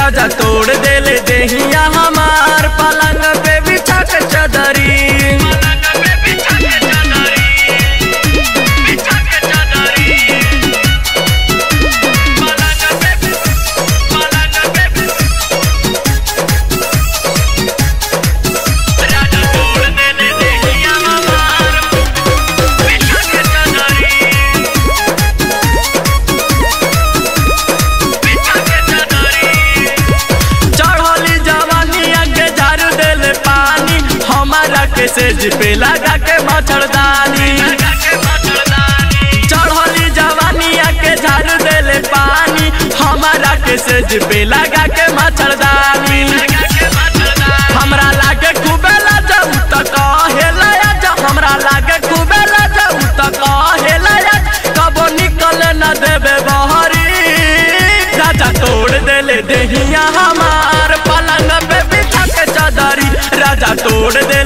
राजा तोड़ देले देहिया हमार पलंग पे बिछा के चदरी चढ़ली जवानिया के झाड़ू देले पानी हमारा के सेज पे लगा के मच्छरदानी चढ़ली जवानिया के झाड़ू देले पानी हमारा के सेज पे लगा के मच्छरदानी हमरा लागे खूबे लाजऊ त कहेला जा हमरा लागे खूबे लाजऊ त कहेला जा कबो निकल न देबे बहरी राजा तोड़ देले देहिया हमार पलंग पे बिछा के चदरी राजा तोड़ देले